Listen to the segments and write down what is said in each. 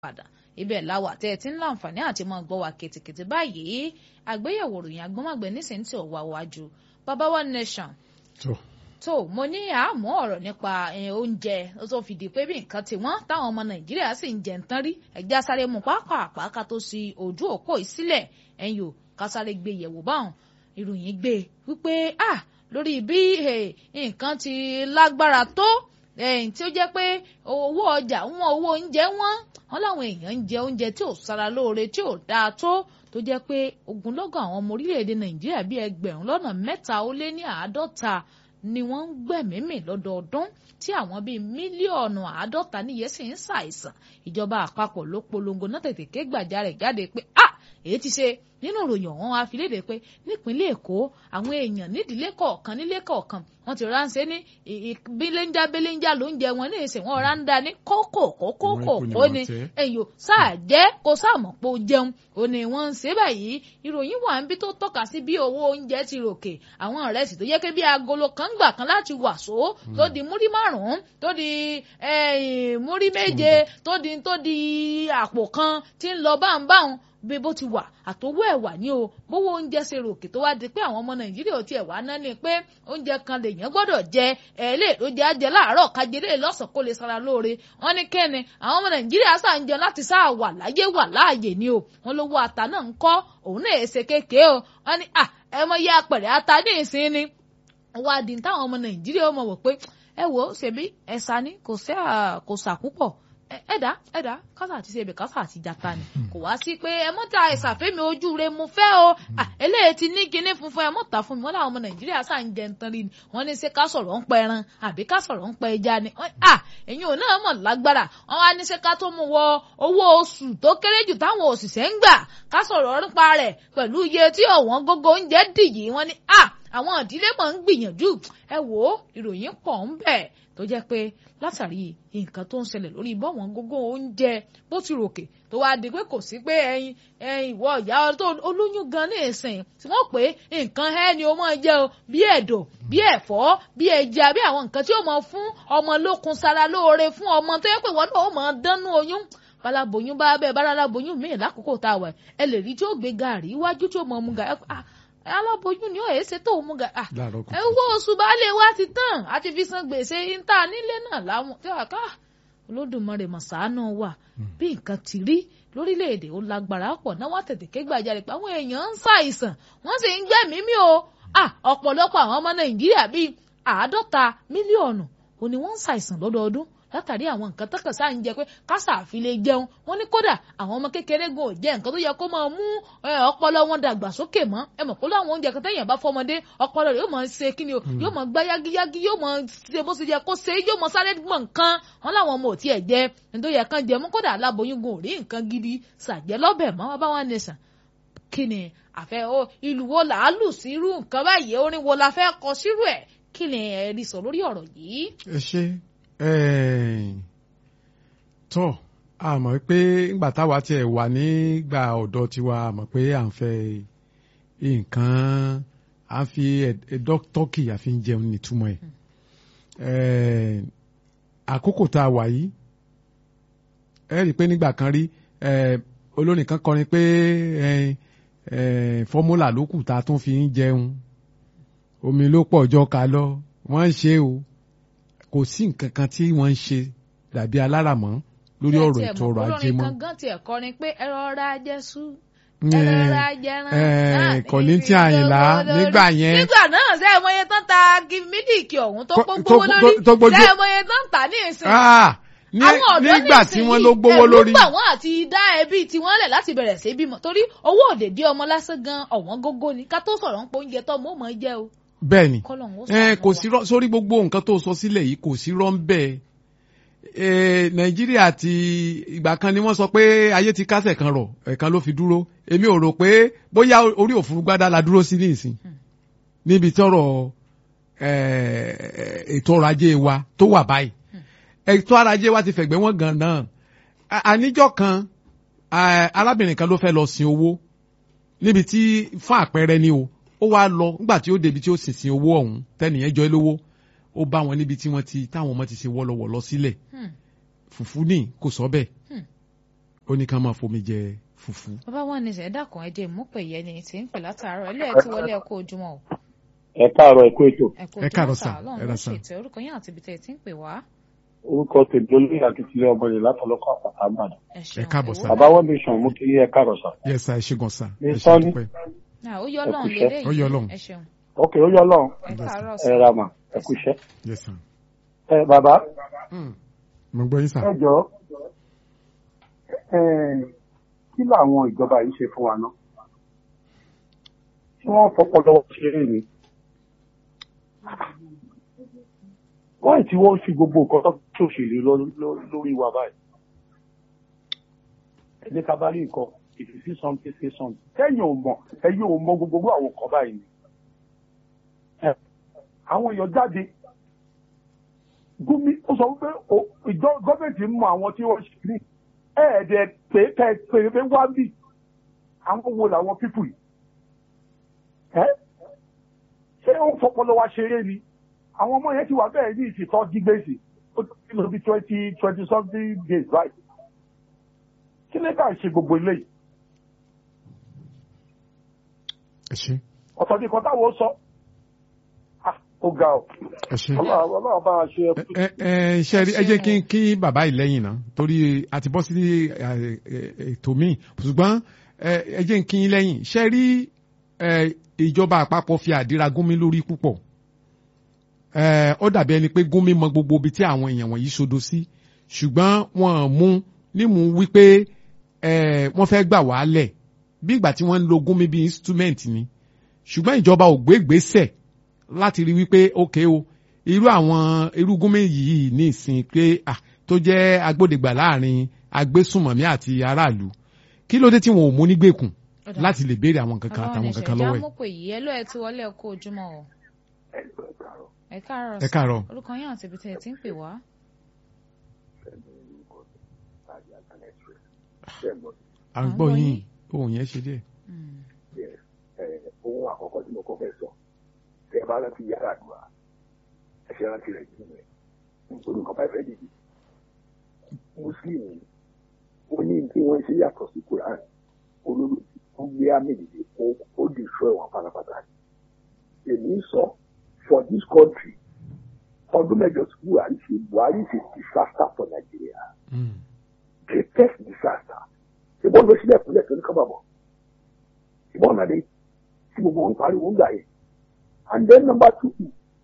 padà ibẹ̀ láwà tẹ́ ẹ ti ń láǹfààní àti mọ́ gbọ́ wa kìtìkìtì báyìí àgbéyẹ̀wò ròyìn agbọ́mọ̀gbẹ́ nísìnyí tí ò wá wájú baba one nation tó tó mo ní àmọ́ ọ̀rọ̀ nípa oúnjẹ tó fi di pé bí nǹkan ti wọ́n táwọn ọmọ nàìjíríà sì ń jẹ ń tán rí ẹ̀já sáré mu pápápá ká tó sí ojú òpó ìsílẹ̀ ẹ̀yìn ò ká sáré gbé yẹ̀wò báwọn ìròyìn gbé wípé ah lórí bí nǹkan ti lágbára tó tí ó jẹ́ pé owó ọjà wọn owó oúnjẹ wọn wọn láwọn èèyàn ń jẹ oúnjẹ tí ò sara lóore tí ò dáa tó tó jẹ́ pé ogunlọ́gọ̀ àwọn ọmọ orílẹ̀-èdè nàìjíríà bíi ẹgbẹ̀rún lọ́nà mẹ́ta ó lé ní àádọ́ta ni wọ́n ń gbẹ̀mímì lọ́dọọdún tí àwọn bíi mílíọ̀nù àádọ́ta níye sì ń ṣàìsàn ìjọba àpapọ̀ ló polongo náà tètè ké gbàjarè jáde pé ah èyí ti ṣe nínú ìròyìn ọ̀hún wa fi léde pé nípínlẹ̀ èkó àwọn èèyàn nídìílé kọ̀ọ̀kan nílé kọ̀ọ̀kan wọ́n ti ránṣẹ́ ní bíléńjà bíléńjà ló ń jẹ wọn ní ìsìn wọn rà ń da ní kókò kókò kókò ní ẹ̀yọ́ sáà jẹ́ kó sáà mọ̀ pé ó jẹun ó ní wọ́n ń ṣe báyìí ìròyìn wà ń bí tó tọ́ka sí bí owó oúnjẹ ti ròkè àwọn ìrẹsì tó yẹ kí bí agolo kan gbà kan láti wàsó tó di múrí márùn-ún tó di múrí méje tó di tó di àpò kan tí ń lọ báńbáwọn bí bó ti wà àtòwò ẹ̀wà ní o bówó oúnjẹ ṣe ròkè tó wá di pé àwọn ọmọ nàìjíríà ò tiẹ̀ wá ná ni pé oúnjẹ kan lèèyàn gbọ́dọ̀ jẹ ẹ̀ẹ́lẹ́ ló jẹ́ àjẹ láàárọ̀ kájẹ́lẹ́ lọ́sàn kó lè sara lóore wọ́n ní kẹ́ni àwọn ọmọ nàìjíríà sà ń jẹun láti sáà wà láyé wà láàyè ni o wọ́n lówó ata náà ń kọ́ òun náà èsè kéèké o wọ́n ní à ẹ mọ iye apẹ̀rẹ̀ ata ní ìsín ni wọ́n á di táwọn ọmọ nàìjíríà ó mọ̀ wọ̀ pé ẹ wò ó ṣèbí ẹ̀sà ni kò sà púpọ̀ ẹ̀dá ẹ̀dá kásà àti ṣebè kásà àti jata ni kò wá sí pé ẹ mọ́ta ìsàfẹ́mi ojú rẹ mo fẹ́ o eléyìí ti ní kinní funfun ẹ mọ́ta fún mi wọ́n láwọn ọmọ nàìjíríà sá ń jẹ nǹkan rí ni wọ́n ní ṣe ká sọ̀rọ̀ ń pa ẹran àbí ká sọ̀rọ̀ ń pa ẹja ni ẹ̀yin ò náà mọ̀ lágbára wọ́n wá ní ṣe ká tó mú wọ owó oṣù tó kéré jù táwọn òṣìṣẹ́ ń gbà ká sọ̀rọ̀ nípa rẹ̀ pẹ̀lú iye tí ọ̀wọ́n gógó oúnjẹ dìyí wọ́n ní àwọn ìdílé mọ̀ ń gbìyànjú ẹ wò ó ìròyìn pọ̀ ń bẹ̀ tó jẹ́ pé látàrí nǹkan tó ń ṣẹlẹ̀ lórí bọ́wọ̀n gógó oúnjẹ bó ti ròkè tó wáá di pé kò sí pé ẹyin ẹyin ìwọ ìyá tó olóyún gan ní ìsìn tí wọ́n pé nǹkan ẹ ni o máa jẹ o bí ẹ̀dọ̀ bí ẹ̀fọ́ bí ẹja bí àwọn nǹkan tí ó máa fún ọmọ lókun sára lóore fún ọmọ tó yẹ pé wọ́n náà ó máa dánú oyún balaboyún bá bẹ́ẹ̀ bá aláboyún míì lákòókò tá a wà ẹ lè rí tí ó gbé gàrí iwájú tí ó mọ̀ mu gàrí aláboyún ni ó yẹ ṣe tó mú ga owó oṣù baálé wa ti tán àti fi san gbèsè níta nílé náà láwọn tí wàá ká olódùmarè mọ̀sánù wà bí nǹkan ti rí lórílẹ̀‐èdè ó lágbára pọ̀ náà wọ́n tètè ké gbàjarè pé àwọn èèyàn ń ṣàìsàn wọ́n sì ń gbẹ̀mí mi o ọ̀pọ̀lọpọ̀ àwọn ọmọ nàìjíríà bíi àádọ́ta mílíọ̀nù ò ní wọ́n ń ṣàìsàn lọ́dọọdún látàrí àwọn nǹkan tọkàn sáà ń jẹ pé kásà àfi lè jẹun wọn ní kódà àwọn ọmọ kékeré gan ò jẹ nǹkan tó yẹ kó máa mú ọpọlọ wọn dàgbà sókè mọ́ ẹ mọ̀ kó láwọn oúnjẹ kan tẹ̀yìn bá fọmọdé ọpọlọ rẹ̀ yóò máa ṣe kí ni o yóò máa gbá yágíyágí yóò máa ṣe bó ṣe yẹ kó ṣe yóò máa sáré gbọ̀n nǹkan wọn láwọn ọmọ ò tiẹ̀ jẹ nítorí tó yẹ kán jẹ mú kódà aláboyún gan ò rí nǹkan gidi ṣàjẹ́ lọ́bẹ̀ mọ́ wọn bá wọn nìṣàn kí ni àfẹ́ o ìlú wo là á lù sírú nǹkan báyìí orin wo la fẹ́ kọ sírú ẹ̀ kí ni ẹ̀rí sọ lórí ọ̀rọ̀ yìí. ẹ ṣe tọ́ a mọ̀ pé ńgbà táwa tiẹ̀ wà nígbà ọ̀dọ́ tiwa a mọ̀ pé à ń fẹ́ nǹkan à ń fi tọ́kì àfi ń jẹun nítumọ̀ ẹ̀ àkókò tá a wà yìí ẹ rí i pé nígbà kan rí olórin kan kọrin pé fọ́múlà ló kù tá a tún fi ń jẹun omi ló pọ̀ jọ ká lọ wọ́n ń ṣe o kò sí nǹkan kan tí wọ́n ń ṣe dàbí aláràmọ́ lórí ọ̀rọ̀ ètò ọrọ̀ ajé mọ́. olórin kan tiẹ̀ kọrin pé ẹ rọra jẹ́sú ẹ rọra jẹran. kọ̀lí tí àyìnlá nígbà yẹn. nígbà náà ṣe é mọye tán ta mílíìkì ọ̀hún tó gbówó lórí ṣe é mọye tán tà ní ìsìn. nígbà tí wọ́n ló gbówó lórí. ẹ̀rú gbà wọ́n àti dá ẹbí tiwọn lẹ̀ láti bẹ̀rẹ̀ sí bímọ torí owó òde dí ọmọ lásán gan ọ̀wọ́n gógó ni ká tó sọ̀rọ̀ ń pọ̀ oúnjẹ tó mọ̀ mọ̀ jẹ́ o. bẹ́ẹ̀ni kò sí sórí gbogbo nǹkan tó sọ sílẹ̀ yìí kò sí rọ́ ń bẹ́ẹ̀ nàìjíríà ti ìgbà kan ni wọ́n sọ pé ayé ti kásẹ̀ kan rọ̀ ẹ̀kan ló fi dúró èmi ò rò pé bóyá orí òfurufú la dúró sí nísìn níbi tọ́rọ̀ ètò ọrọ̀ ajé wa tó wà báyìí ètò ọrọ̀ ajé wa ti fẹ̀gbẹ́ wọn gan náà àníjọ́ kan arábìnrin kan ló fẹ́ lọ sin owó níbi tí fún àpẹẹrẹ ni o ó wá lọ nígbà tí ó débi tí ó sì sin owó ọ̀hún tẹ́nìyẹn jọ lówó ó bá wọn níbi tí wọ́n ti táwọn ọmọ ti ṣe wọ́lọ́wọ́lọ́ sílẹ̀ fùfú ní kò sọ bẹ́ẹ̀ ó ní ká máa fomi jẹ fùfú. bàbá wọn ní sẹ́dá kan ẹ̀jẹ̀ ìmúpẹ̀ yẹn ni tí ń pè látàárọ̀ ilé ẹ̀ tí wọlé ẹ̀kọ́ ojúmọ́ o ẹ káàárọ̀ ẹ̀kú ètò ẹ̀kọ́ Ẹ káàárọ̀ ojúmọ́ sà, sà ẹ ọlọ́run ló rà sà. ṣètò orúkọ yín àti ibi tẹ̀ tí ń pè wá orúkọ tèmi olóyè akitiyan ọmọ rẹ látọlọkọ àpàtà àbàdàn ẹ ṣeun káàbọ̀ sà. ìwọ bàbá wọn nation mú kí ẹ káàárọ̀ sà yes sir ẹ ṣe gan sir Ní ẹ ṣe sọ́ni. dúpẹ́. náà ó yọ Ẹ ọlọ́run kúṣẹ́. lélẹ́yìí Ó yọ Ọlọ́run. ẹ ṣeun ok ó yọ lọ́run ẹ káàárọ̀ ẹ sà ra mà ẹ kú iṣẹ́ yes sir. ẹ bàbá mo gbọ́ yín sà. ẹ jọ ẹ kí làwọn ìjọba yìí ṣe fún wa náà tí wọ́n fọpọlọ ṣeré ni wọ́n tí wọ́n fi gbogbo nǹkan tó ṣòṣèlú lọ- lọ- lórí wa báyìí ẹni ká bá rí nǹkan if you see something say something kẹ́yìn ò mọ̀ ẹ̀yin ò mọ̀ gbogbo àwọn nǹkan báyìí ni Ẹ, àwọn èèyàn jáde gómi ó sọ wípé o- ìjọ gọ́ọ̀mẹ̀ntì ń mọ àwọn tí wọ́n ṣe ní ẹ̀ẹ́dẹ̀ pé kẹ́ ẹ pé pé wá bì àwọn wo làwọn pípù yìí ẹ́ ṣé ó ń fọpọlọ wa ṣeré ni àwọn ọmọ yẹn ti wà bẹ́ẹ̀ ní ìsìtọ́ dígbèsì ó ti lọ bí twenty twenty something days right kí lè ká ṣe gbogbo eléyìí ẹ ṣe ọ̀tọ̀ ní kan táwọn sọ Ah, ó ga ọ ẹ ṣe. ọlọ́run ọlọ́run bá a ṣe ẹ ẹ ẹ ṣe rí ẹ jẹ́ kí n kí bàbá yìí lẹ́yìn náà torí a ti bọ́ sí ẹ, ẹ, ètò míì ṣùgbọ́n ẹ ẹ jẹ́ kí n lẹ́yìn ṣe rí ẹ, ìjọba àpapọ̀ fi àdíra gúnmi lórí púpọ̀ ẹ, ó dàbí ẹni pé gúnmi mọ gbogbo ibi tí àwọn èèyàn wọ̀nyí sodo sí ṣùgbọ́n wọn mú nímú wípé ẹ, wọ́n fẹ́ gbà wálẹ̀ bí ìgbà tí wọ́n ń lo gúnmi bí instrument ni ṣùgbọ́n ìjọba ò gbé ìgbésẹ̀ láti rí wípé ókè o irú àwọn irú gúnmi yìí ní ìsìn pé ah, tó jẹ́ agbódegbà láàrin agbésùnmọ̀mí àti aráàlú kí ló dé tí wọn ò mú nígbèkùn Ọ̀dà. láti lè béèrè àwọn kankan ọlọ́run àtàwọn ní kankan sẹ́dá lọ́wọ́ ẹ̀. mú pé yìí ẹ ló ẹ tí wọlé ẹ̀kọ́ ojúmọ́ o ẹ káàárọ̀ ẹ sà. káàárọ̀ orúkọ yín àti ibi tẹ̀ tí ń pè wá à ń gbọ́ yín ohun yẹn ṣe díẹ̀. Mm. ohun àkọ́kọ́ tí mo kọ́ fẹ́ sọ tẹ bá rántí yàrá àdúrà ẹ̀ṣẹ̀ rántí rẹ̀ nínú ẹ̀ nítorí nǹkan bá fẹ́ dìde muslim ó ní tí wọ́n ṣe yàtọ̀ sí quran olórí ó gbé àmì dìde ó ó destroy wọn pátápátá èmi ń sọ for this country ọdún mẹ́jọ tí buhari ṣe buhari ṣe disaster for nigeria Mm. greatest disaster ìbọn ló sílẹ̀ kúlẹ̀ tó ní kábàbọ̀ ìbọn náà dé tí gbogbo wọn pariwo ń gbà yẹn and then number two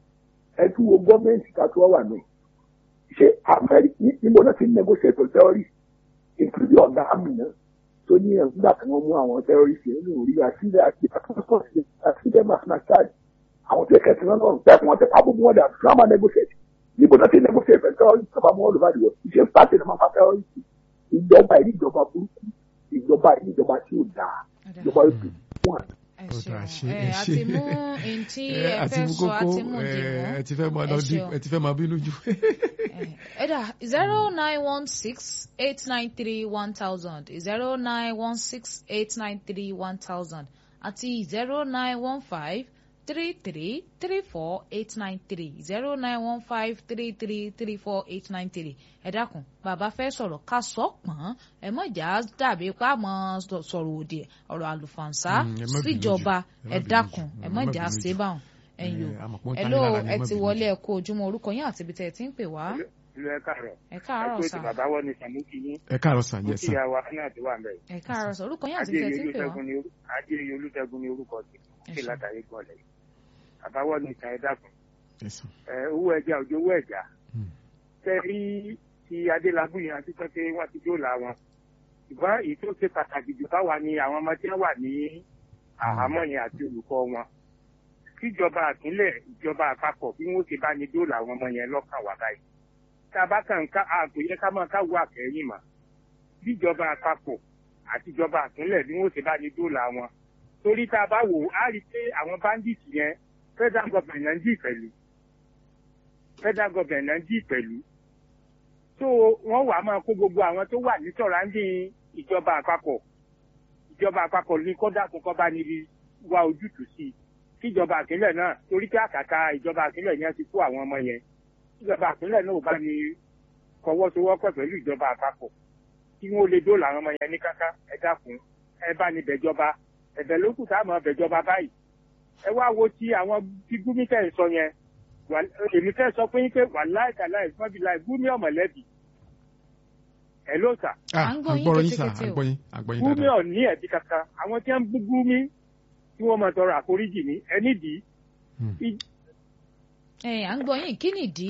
ẹ tún wo gọ́ọ̀mẹ̀ntì ká tó wà ní ṣé amẹ́ríkì níbo náà ti ń negotiate with terrorists including ọ̀gá àmì náà tó ní ẹ̀ nígbà tí wọ́n mú àwọn terrorists yẹn nínú orí àṣìlẹ̀ àti àtúntò àṣìlẹ̀ masinachad àwọn tó kẹsì náà lọ́rùn bẹ́ẹ̀ fún wọn tẹ pa gbogbo wọn dà fún àwọn negotiate níbo náà ti negotiate with terrorists tó bá mú all over the world ìṣe pàṣẹ náà máa fa terrorists ìjọba ìlú ìjọba burúkú ìjọba ìlú ìjọba tí ò dáa Ọ̀dà. ìjọba ìlú wọn ẹ Ó dáa, ṣeun ṣe- ẹ ẹ a ṣe. ti mú ohun tí Ẹ, ẹ àti fẹ́ mú sọ a kókó ti mú ẹ, dìbò ẹ ti fẹ́ máa lọ Ẹ dí ṣeun. ẹ ti fẹ́ máa bínú jù. ẹ dà zero nine one six eight nine three one thousand zero nine one six eight nine three one thousand àti zero nine one five three three three four eight nine three zero nine one five three three three four eight nine three ẹ dákun bàbá fẹ́ sọ̀rọ̀ ká sọ pọ̀n ẹ mọ̀ jà dàbí pa mọ́ sọ̀rọ̀ òdì ọ̀rọ̀ àlùfànṣá Mm, ẹ má bínú síjọba jù, ẹ má ẹ bínú dákun jù, ẹ ẹ mọ̀ má jà bínú ṣe jù. báwọn ẹ̀yìn Ẹ, àmọ̀ pé ó ń ẹ tán ló yín lára ni, ẹ ẹ má ti bínú wọlé jù. ẹ kó ojúmọ́ orúkọ yín àti ibi tẹ̀ ẹ ti ń pè wá ìlú ẹ káàárọ̀ ẹ káàárọ̀ ẹ sà kó ti bàbá wọ ní sàmúkì yín ẹ káàárọ̀ sà mo yes kí sir. ìyá wa náà ti wà ń bẹ yìí ẹ káàárọ̀ sà orúkọ yín àti ibi tẹ̀ ẹ ti ń pè wá adéyẹ olùṣègùn ni orú- adéyẹ olùṣègùn ni orúkọ ti Ẹ ṣe ṣé. látàrí gbọlẹ bàbá wọ ní ìtàn ẹ̀dá kan Yes, sir. ẹ owó ẹja òjò owó ẹja Mm. tẹ rí ti adélábù yẹn àti pé wọn ti dóòlà wọn ṣùgbọ́n èyí tó ṣe pàtàkì jù báwa ni àwọn ọmọ tí wọ́n wà ní àhámọ́ yẹn àti olùkọ́ wọn kíjọba àpínlẹ̀ ìjọba àpapọ̀ bí wọ́n ṣe bá ní dóòlà àwọn ọmọ yẹn lọ́kàn wà báyìí tá a bá kàn ká àgò yẹ ká máa káwọ àkẹ́yìn mà bíjọba àpapọ̀ àtijọba àpínlẹ̀ bí wọ́n ṣe bá ní dóòlà wọn torí tá a bá wò ó á rí i pé àwọn bandits yẹn federal government náà ń dì pẹ̀lú federal government náà ń dì pẹ̀lú so wọ́n wàá máa kó gbogbo àwọn tó wà ní sọ̀ráńdìn ìjọba àpapọ̀ ìjọba àpapọ̀ ní kọ́dà kó kọ́ bá níbi wá ojútùú sí i kíjọba àpínlẹ̀ náà torí pé àkàtà ìjọba àpínlẹ̀ yẹn ti kó àwọn ọmọ yẹn kíjọba àpínlẹ̀ náà ò bá ní fọwọ́sowọ́pọ̀ pẹ̀lú ìjọba àpapọ̀ kí wọ́n lè dóòlà àwọn ọmọ yẹn ní káká ẹ dákun ẹ bá ní bẹ̀jọba ẹ̀bẹ̀ ló kù tá a mọ̀ bẹ̀jọba báyìí ẹ wá wo ti àwọn tí gúmi tẹ̀ ń sọ yẹn wà- èmi fẹ́ sọ pé yín pé wà láìkàláì fọ́bí láì gúmi ọ̀mọ̀lẹ́bí ẹ ló sà Ah, À ń gbọ́ yín agbọ́rọ̀ yín sà kétékété o. agbọ́yín agbọ́yín gúmi dáadáa. ọ̀ ní ẹ̀bí kankan àwọn tí wọ́n ń bú gúmi tí wọ́n máa tọrọ àforíjì ní ẹni dì í Hmm. I- ẹ à ń gbọ́ yín kí nìdí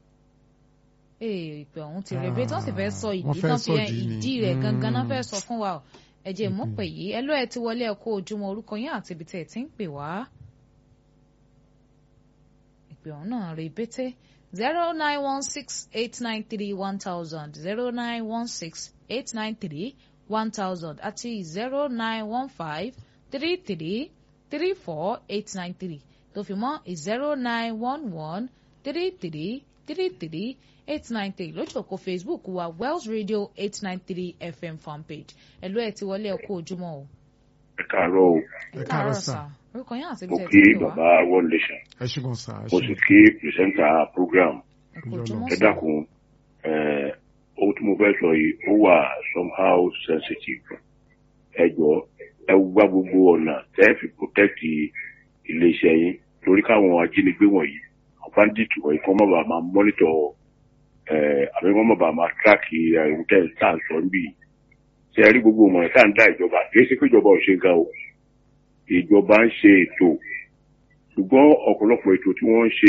ee ìpè ọ̀hún ti rẹ̀ bẹ́ẹ̀ tí wọ́n sì fẹ́ sọ Ah, ìdí wọ́n fẹ́ tán fi sọ ẹ ìdí ni. ìdí rẹ̀ gangan náà Mm. fẹ́ sọ fún wa o ẹ jẹ́ mú pè yìí ẹ ló ẹ ti wọlé ẹ kó ojúmọ́ orúkọ yín àti ibi tẹ́ ẹ ti ń pè wá ìpè ọ̀hún náà rè bété zero nine one six eight nine three one thousand zero nine one six eight nine three one thousand àti zero nine one five three three three four eight nine three tó fi mọ́ zero nine one one three three three three eight nine three lójú òkò facebook wa wells radio eight nine three fm fanpage ẹ̀lú ẹ̀ ti wọlé ẹ̀kú ojúmọ́ o. ẹ káàárọ̀ o ẹ káàárọ̀ sà orúkọ yín àti ibi mo tẹ̀ kí tí ń pè wá bàbá world nation ẹ ṣùgbọ́n sà ẹ mo sì ṣùgbọ́n. kí pìrìsẹ́ńtà program ẹ̀kú ojúmọ́ ẹ sọ. dákun ẹ ohun tí mo fẹ́ sọ yìí ó wà somehow sensitive ẹ jọ ẹ wá gbogbo ọ̀nà tẹ́ ẹ fi protect iléeṣẹ́ yín torí káwọn ajínigbé wọ̀nyí àwọn bandit wọ̀nyí kọ́ mọ̀ bá máa monitor ẹ àbí wọ́n mọ̀ bá máa track ẹ̀hún tẹ́ ẹ tá à ń sọ níbí yìí ṣe ẹ rí gbogbo ọmọ tá à ń dá ìjọba kì í ṣe pé ìjọba ò ṣe ga o ìjọba ń ṣe ètò ṣùgbọ́n ọ̀pọ̀lọpọ̀ ètò tí wọ́n ń ṣe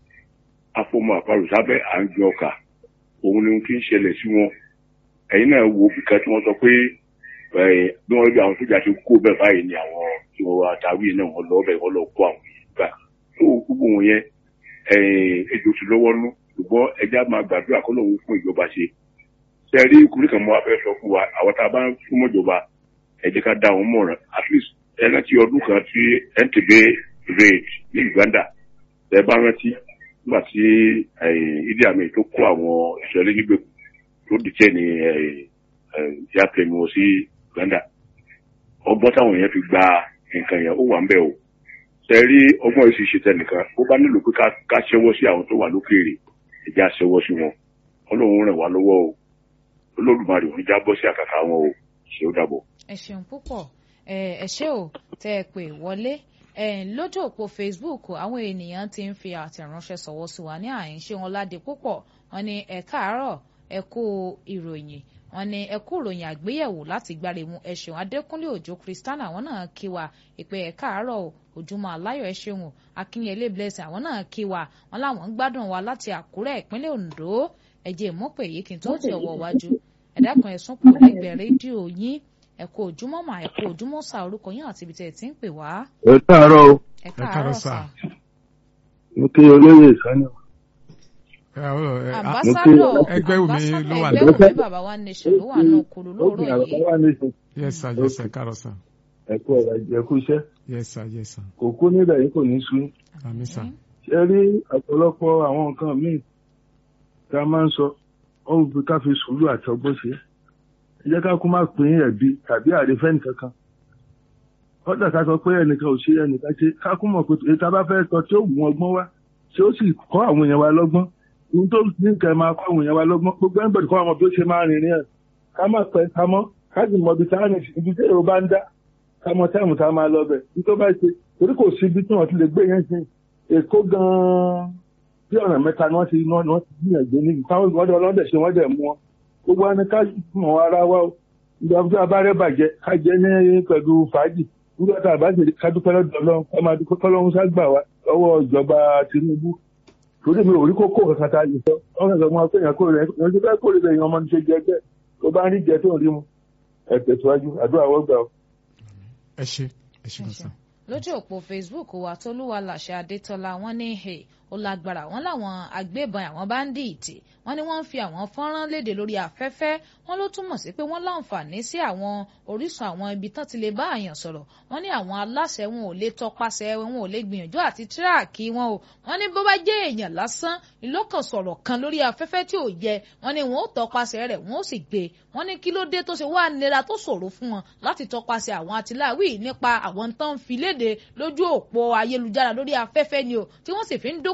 afọmọ àparò sábẹ́ à ń gbin ọkà òun ni ohun tí ń ṣẹlẹ̀ sí wọn ẹ̀yin náà wo bìkan tí wọ́n sọ pé ẹ̀, bí wọ́n rí àwọn sójà ṣe kó bẹ́ẹ̀ báyìí ni àwọn tí wọ́n àtàwí náà wọ́n lọ bẹ́ẹ̀ wọ́n lọ kó àwọn yìí gbà tó gbogbo wọn yẹn ẹ̀, ètò sì lọ́wọ́ nú ṣùgbọ́n ẹja máa gbàdúrà kọ́ lóun fún ìjọba ṣe ṣe rí ìkúrí kan mọ́ afẹ́ sọ fún wa àwọn tá a bá ń súnmọ́ ìjọba ẹ jẹ́ ká dá wọn mọ̀ràn at least ẹ rántí ọdún kan tí ntb raid ní uganda ẹ bá rántí nígbà tí eh, idi amin tó kó àwọn ìṣẹ̀lẹ̀ nígbèkùn tó dìtẹ̀ ní airplane wọn sí uganda ọgbọ́n táwọn èèyàn fi gba nǹkan yẹn ó wà ń bẹ̀ o ṣe rí ọgbọ́n yìí sì ṣe tẹnìkan ó bá nílò pé ká- ká ṣẹ́wọ́ sí àwọn tó wà lókèèrè ẹ jẹ́ á ṣẹ́wọ́ sí wọn ọlọ́run ràn wá lọ́wọ́ o olódùmarè ò ní já bọ́ sí àkàkà wọn o ṣé ó dàbọ̀. ẹ ṣeun púpọ̀ ẹ ẹ ṣé o tẹ ẹ pè wọlé ẹ lójú òpó facebook àwọn ènìyàn ti ń fi àtẹ̀ránṣẹ́ sọ̀wọ́ sí wa ní àyínṣe wọn ládé púpọ̀ wọn ní ẹ káàárọ̀ ẹ kú ìròyìn wọn ní ẹ kú ìròyìn àgbéyẹ̀wò láti gbáremú ẹ ṣeun adékúnlé òjò kristiana àwọn náà kí wa ìpè ẹ káàárọ̀ o ojúmọ́ aláyọ̀ ẹ ṣeun o akínyẹlé blessing àwọn náà kí wa wọn láwọn ń gbádùn wa láti àkúrẹ́ ìpínlẹ̀ ondo ẹ jẹ́ ìmọ̀pẹ̀ yìí kí n tó ti ọwọ́ wájú ẹ dákun ẹ sún kù lẹ́gbẹ̀ẹ́ rédíò yín ẹ kú ojúmọ́ mà ẹ kú ojúmọ́ sà orúkọ yín àti ibi tẹ́ ẹ ti ń pè wá ẹ káàárọ̀ o ẹ káàárọ̀ káàárọ̀ sà. sà. mo kí olóyè sani Ẹ, ọ, ẹ, a- ambassadọ ẹgbẹ́ Wùmí ambassadọ ló wà ẹgbẹ́ lókè. Wùmí bàbá wa nation ló wà nù kúrú lóòrọ̀ yìí wà nísìn yes sir yes sir káàárọ̀ sà ẹ kú ọ̀rọ̀ ajé ẹ kú iṣẹ́ yes sir yes sir kò kú níbẹ̀ yìí kò ní sú àmì sà ṣe rí ọ̀pọ̀lọpọ̀ àwọn nǹkan míì tá a máa ń sọ ó ń fi ká fi sùúrù àti ọgbọ́n ṣe ẹ jẹ́ ká kú má pín ẹ̀bi tàbí àrífẹ́ nìkankan kọ́dà ká sọ pé ẹnìkan ò ṣe ẹnìkan ṣe ká kú mọ̀ pé èyí tá a bá fẹ́ sọ tí ó mú ọgbọ́n wá tí ó sì kọ́ àwọn èèyàn wa lọ́gbọ́n ohun tó ní kẹ́ máa kọ́ àwọn èèyàn wa lọ́gbọ́n gbogbo ẹnìbọ̀dì kọ́ àwọn bí ó ṣe máa rìnrìn ẹ̀ ká má pẹ́ ká mọ́ ká sì mọ ibi tá a rìn sí ibi tí èrò bá ń dá ká mọ táìmù tá a máa lọ bẹ̀ ní tó bá ṣe torí kò sí ibi tí wọ́n ti lè gbé yẹn sí èkó gan-an bí ọ̀nà mẹ́ta ni wọ́n ti ni wọ́n ti gbìyànjú ní táwọn ìwọ́n dẹ̀ ọlọ́dẹ̀ ṣe wọ́n dẹ̀ mú wọn gbogbo wa ni ká mọ̀ ara wa o ìgbà tí a bá rẹ́ bàjẹ́ ká jẹ́ ní pẹ̀lú fàájì nígbà tá a bá ṣe ká dúpẹ́ lọ́dọ̀ ọlọ́run ká máa dúpẹ́ kọ́lọ́run ságbà wa lọ́wọ́ ìjọba Tinubu torí mi ò rí kókó kankan tá a lè sọ wọn kàn sọ fún wa pé èèyàn kò rẹ èèyàn ti fẹ́ kó rẹ èèyàn ọmọ ní ṣe jẹ bẹ́ẹ̀ tó bá ń rí jẹ tó ń rí mu ẹ tẹ̀síwájú àdúrà wọ́n gbà o. ẹ ṣe ẹ ṣe Ẹ gan ṣeun. sà lójú òpó facebook wa tolúwa làṣẹ adétọlá wọn ní he ó lágbára wọn láwọn agbébọn àwọn báńdíìtì wọn ní wọn ń fi àwọn fọ́nrán léde lórí afẹ́fẹ́ wọn ló túmọ̀ sí pé wọ́n láǹfààní sí àwọn orísun àwọn ibi tán ti lè bá àyàn sọ̀rọ̀ wọn ní àwọn aláṣẹ wọn ò lè tọpasẹ̀ wọn ò lè gbìyànjú àti tíráàkì wọn o wọn ní bó bá jẹ́ èèyàn lásán ìlókàn sọ̀rọ̀ kan lórí afẹ́fẹ́ tí ò yẹ wọn ní wọn ó tọpasẹ̀ rẹ̀ wọn ó sì gbé wọn ní kí ló dé tó ṣe wá nira tó ṣòro fún wọn láti tọpasẹ̀ àwọn àtìláwí nípa àwọn tán ń fi léde lójú òpó ayélujára lórí afẹ́fẹ́ ni o tí wọ́n sì fi ń dókò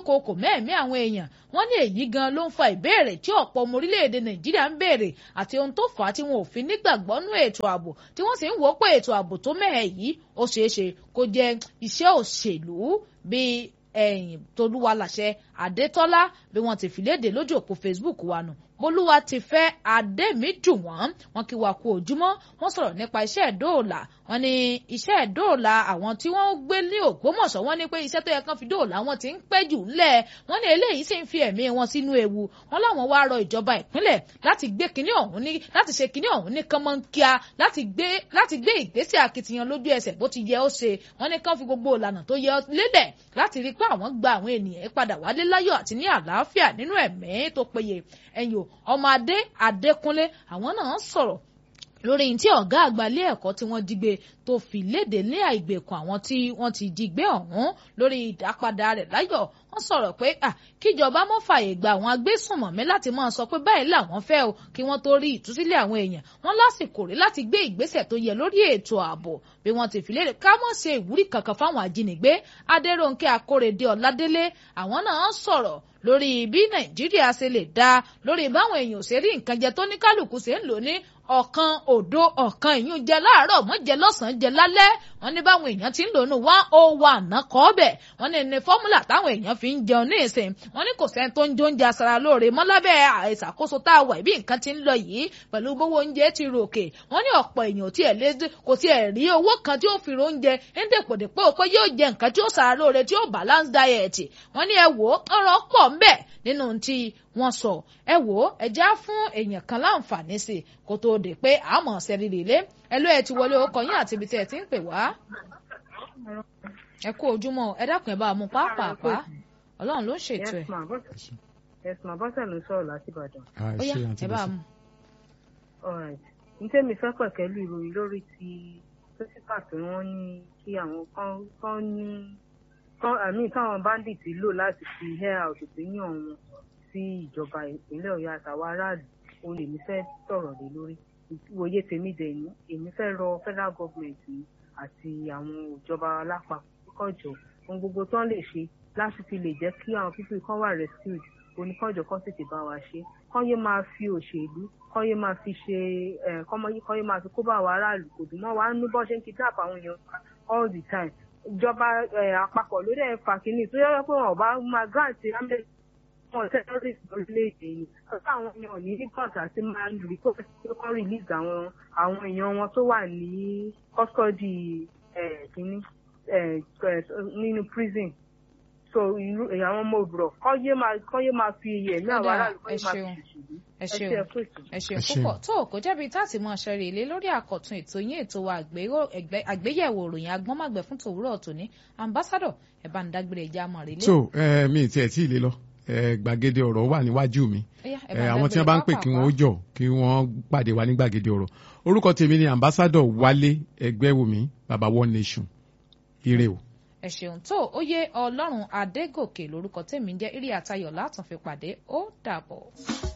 dúnkokò mẹ́ẹ̀mí àwọn èèyàn wọ́n ní èyí gan ló ń fa ìbéèrè tí ọ̀pọ̀ ọmọ orílẹ̀-èdè nàìjíríà ń béèrè àti ohun tó fà á tí wọn ò fi nígbàgbọ́ nú ètò ààbò tí wọ́n sì ń wò ó pé ètò ààbò tó mẹ́hẹ̀ yìí ó ṣeé ṣe kó jẹ́ iṣẹ́ òṣèlú bíi ẹ̀yìn tolúwa làṣẹ adétọ́lá bí wọ́n ti fìlédè lójú òpó facebook wa nù bolúwa ti fẹ́ adémídùn wọ́n wọ́n kí wa kú ojúmọ́ wọ́n sọ̀rọ̀ nípa iṣẹ́ ìdóòlà wọ́n ní iṣẹ́ ìdóòlà àwọn tí wọ́n gbé ní ògbómọ̀ṣọ́ wọ́n ní pé iṣẹ́ tó yẹ kán fi dóòlà wọn ti ń pẹ́ jù ńlẹ̀ wọ́n ní eléyìí sì ń fi ẹ̀mí wọn sínú ewu wọ́n láwọn wá rọ ìjọba ìpínlẹ̀ láti gbé kinní ọ̀hún ní láti ṣe kinní ọ̀hún ní kánmọ́nkíá láti gbé láti gbé ìgbésẹ̀ akitiyan lójú ẹsẹ̀ bó ti yẹ ó ṣe wọ́n ní kán fi gbogbo ìlànà tó yẹ lélẹ̀ láti rí pé àwọn gba àwọn ènìyàn padà wálé láyọ̀ àti ní àlàáfíà nínú ẹ̀mí tó péye ẹ̀yìn o ọmọ adé adékúnlé àwọn náà sọ̀rọ̀ lórí tí ọ̀gá àgbà ilé ẹ̀kọ́ tí wọ́n jí gbé tó fi léde ní àìgbèkùn àwọn tí wọ́n ti jí gbé ọ̀hún lórí ìdápadà rẹ̀ láyọ̀ wọ́n sọ̀rọ̀ pé kíjọba mọ́ fààyè gba àwọn agbésùnmọ̀mí láti máa sọ pé báyìí làwọn fẹ́ o kí wọ́n tó rí ìtúsílẹ̀ àwọn èèyàn wọ́n lásìkò rí láti gbé ìgbésẹ̀ tó yẹ lórí ètò ààbò bí wọ́n ti fi léde ká mọ̀ ṣe ìwúrí kankan fáwọn ajínigbé adéròǹkè akórèdé ọ̀ládélé àwọn náà sọ̀rọ̀ lórí bí nàìjíríà ṣe lè dá lórí báwọn èèyàn ò ṣe rí nǹkan jẹ tó ní kálukú ṣe ń lò ní ọ̀kan òdo ọ̀kan ìyún jẹ láàárọ̀ mọ́ jẹ lọ́sàn-án jẹ lálẹ́ wọ́n ní báwọn èèyàn ti ń lò ní one oh one náà kọ́ bẹ̀ wọ́n ní ní fọ́múlà táwọn èèyàn fi ń jẹun ní ìsìn wọ́n ní kò sẹ́ni tó ń jó oúnjẹ aṣara lóore mọ́ lábẹ́ ìṣàkóso tá a wà bí nǹkan ti ń lọ yìí pẹ̀lú gbówó oúnjẹ ti ròkè wọ́n ní ọ̀pọ̀ èèyàn tí ẹ̀ lé kò tí ẹ̀ rí owó kan tí ó fi ro oúnjẹ ń dèpòdèpò pé yóò jẹ nǹkan tí ó ṣara lóore tí ó balance diet wọ́n ní ẹ wò ó ọ̀rọ̀ pọ̀ ń bẹ nínú tí wọ́n sọ ẹ wò ó ẹ já fún èèyàn kan láǹfààní sí kó tóó dé pé àmọ́ ṣẹ́rí rèlé ẹ ló ẹ ti wọlé ọkọ yín àti ibi tí ẹ ti ń pè wá ẹ kú ojúmọ́ ẹ dákun ẹ bá mú pápápá Ọlọ́run ló ń ṣètò ẹ. ẹ̀sùn àbọ̀sẹ̀ ló sọ̀rọ̀ láti Ìbàdàn. ó yá ẹ bá mú. n tẹ́mi fẹ́ pẹ̀kẹ́lú ìròyìn lórí ti pírísípà tí wọ́n ní kí àwọn kan ní àmì táwọn bandits lò láti fi hair out opinion wọn sí ìjọba ìpínlẹ̀ Ọ̀yọ́ àtàwọn aráàlú òun lèmi fẹ́ sọ̀rọ̀ lé lórí ìwòye tèmi dẹ̀ ní èmi fẹ́ rọ federal government àti àwọn ìjọba alápapọ̀ kọjọ ohun gbogbo tán lè ṣe láti fi lè jẹ́ kí àwọn pípé kan wà rescued oníkànjọ kan tètè bá wa ṣe kán yé máa fi òṣèlú kán yé máa fi ṣe kán yé máa fi kó bá àwọn aráàlú kò dùn mọ́ wa ń ní bọ́ ṣe ń kidnap àwọn èèyàn all the time ìjọba àpapọ̀ ló dẹ̀ fà kínní tó yẹ pé wọn ò bá máa grant amnesty wọn terrorist lórílẹ̀‐èdè yìí ọ̀sán àwọn èèyàn ní report àti máa ń rí kó kọ́ release àwọn àwọn èèyàn wọn tó wà ní custody kínní nínú prison so irú àwọn ọmọ òbúrọ̀ kọ́ yé máa kọ́ yé máa fi iye ẹ̀mí àwọn aráàlú kọ́ yé máa fi ṣèṣèlú ẹ ṣeun ẹ ṣeun púpọ̀ tó kò jẹ́bi táàtì mọ́ ṣẹ́rí ilé lórí àkọ́tún ètò yín ètò wa àgbéyẹ̀wò òròyìn agbọ́nmàgbẹ̀ fún tòwúrọ̀ tòní ambassadọ̀ ẹ̀ bá ń dágbére ẹja mọ̀ rí lé. so mi ì tiẹ̀ tí ì lé lọ gbàgede ọ̀rọ̀ wà níwájú mi àwọn tí wọ́n bá ń pè kí wọ́n ó jọ kí wọ́n pàdé wa ní gbàgede ọ̀rọ̀ orúkọ tèmi ni ambassadọ̀ wálé ẹgbẹ́wùmí baba one nation ire o ẹ ṣeun tó ó yé ọlọ́run adégòkè lórúkọ tèmi ń jẹ́ irí àtayọ̀ látún fi pàdé ó dàbọ̀.